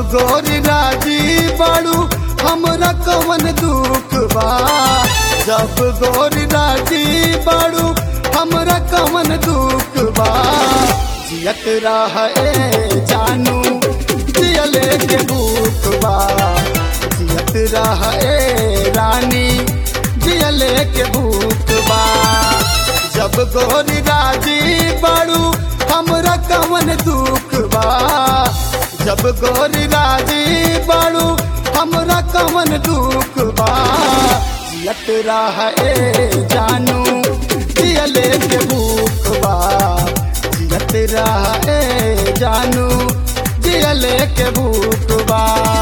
गोरी राजी बाड़ू हमरा कवन दुख बा जब गोरी राजी बाड़ू हमरा कवन दुख बा जियत रहे जानू जियले के भूख बा जियत रहे रानी जियले के भूख बा जब गोरी राजी बाड़ू हमरा कवन दुख बा जब गोरी राजी बाड़ू हमरा कवन दुख बा जियत रहे जानू जियले के भूख बा जियत रहे जानू जियले के भूख बा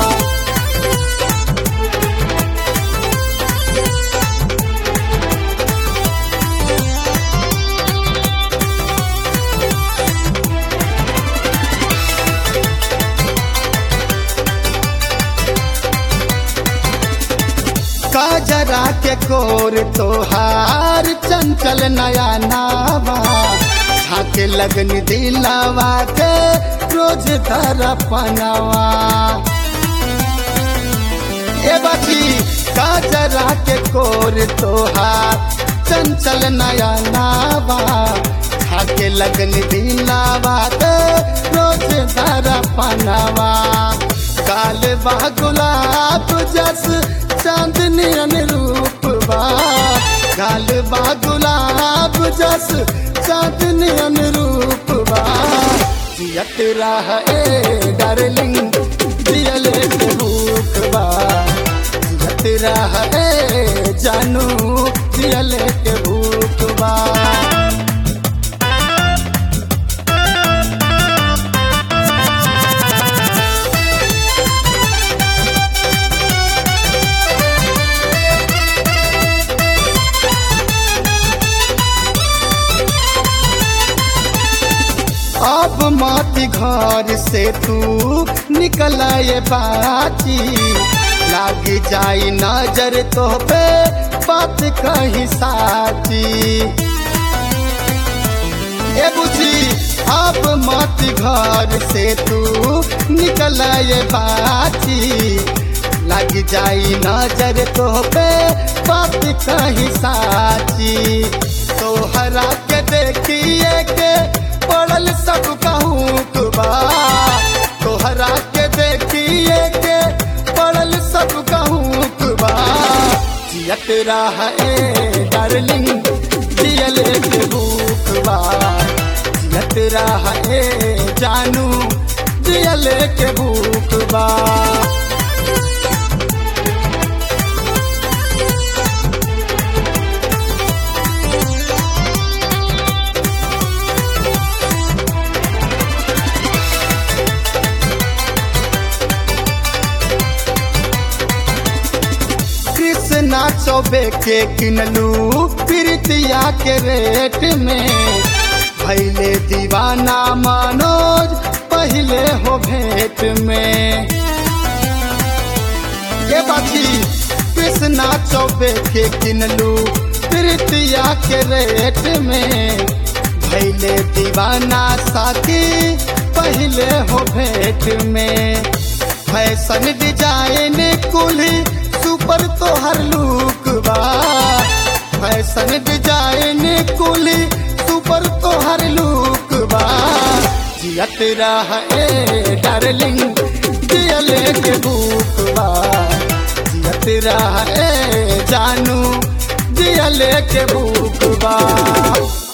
काजरा के कोर तोहार चंचल नया नावा झाके लगन दिलावा के रोज धर पनावा ए बाची काजरा के कोर तोहार चंचल नया नावा झाके लगन दिलावा के रोज धर पनावा काल बा गुलाब जस चांदनी अनुरूप बा गाल बा गुलाब जस चांदनी अनुरूप बा जियत रहे डार्लिंग जियले के भूख बा जियत रहे जानू जियले के भूख बा अब मत घर से तू निकल ये बाची लाग जाई नजर तो पे बात कही साची ए बुझी अब मत घर से तू निकल ये बाची लग जाई नजर तो पे बात कही साची तोहरा के देखिए के पड़ल सब कहूँ बा तोहरा के देखिए के पड़ल सब कहूँ बा जियत रहे डार्लिंग जियले के भूख बा जियत रहे जानू जियले के भूख बा कृष्णा चौबे के किनलू प्रीतिया के रेट में भैले दीवाना मनोज पहले हो भेंट में ये बाची कृष्णा चौबे के किनलू प्रीतिया के रेट में भैले दीवाना साथी पहले हो भेंट में फैशन डिजाइन कुली सुपर तोहर लुक बा फैशन डिजाइन कुली सुपर तोहर लुक बा जियत रहे डार्लिंग जियले के भूख बा जियत रहे जानू जियले के भूख बा